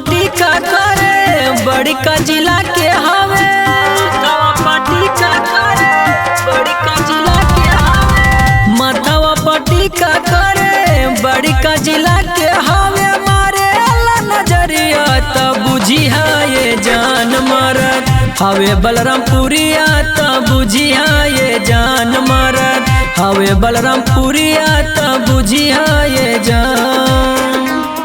party का करे बड़ी का जिला के हवे माथावा पार्टी का करे बड़ी का जिला के हवे माथावा पार्टी का करे बड़ी का जिला के हवे मारे अल्लाह नजरिया तब बुझी है ये जान मरद हवे बलरामपुरिया तब बुझी है ये जान मरद हवे बलरामपुरिया तब बुझी है ये जान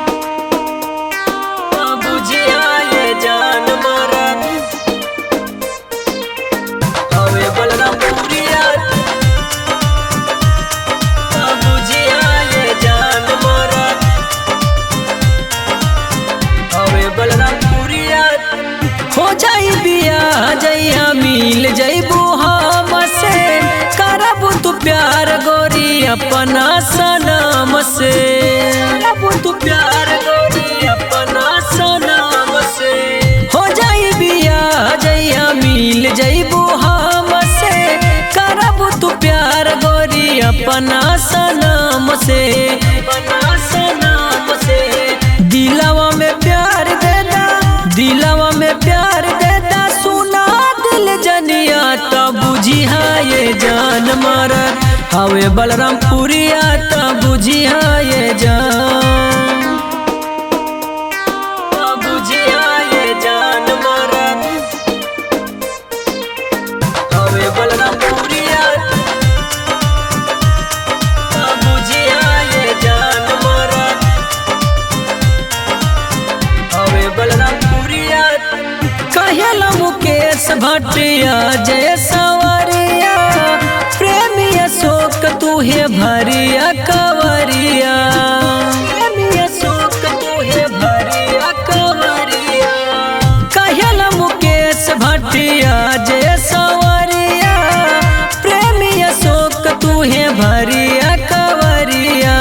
बुझिया ये जान मरद हवे बलरामपुरिया बुझिया ये जान मरद हवे बलरामपुरिया हो जाई बिया जइया मिल जइबू हम से करबू तू प्यार गोरी अपना सनम से करबू तू प्यार गोरी अपना सनम से हो जाई बिया जइया मिल जइबू हम से करबू तू प्यार गोरी अपना सनम से अपना सनम से दिलवा में प्यार देना दिलवा में प्यार देना सुना दिल जनिया तब बुझी है ये जान मरद हवे बलरामपुरिया तब बुझी है ये जान तब बुझी है ये जान मरद हवे बलरामपुरिया तब बुझी है ये जान मरद हवे बलरामपुरिया कहेला मुकेश भटिया जय सवरिया प्रेमी अशोक तू हे भरिया कवरिया प्रेमी अशोक तू हे भरिया कवरिया कहेला मुकेश भटिया जय सवरिया प्रेमी अशोक तू हे भरिया कवरिया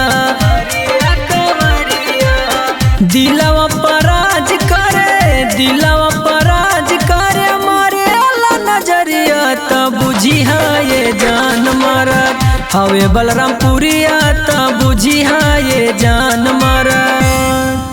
कवरिया दिलवा पराज करे दिलवा पराज करे मारे अल्लाह नजरिया तब बुझी है ये जान मरद हवे बलरामपुरिया तब बुझी है ये जान मरद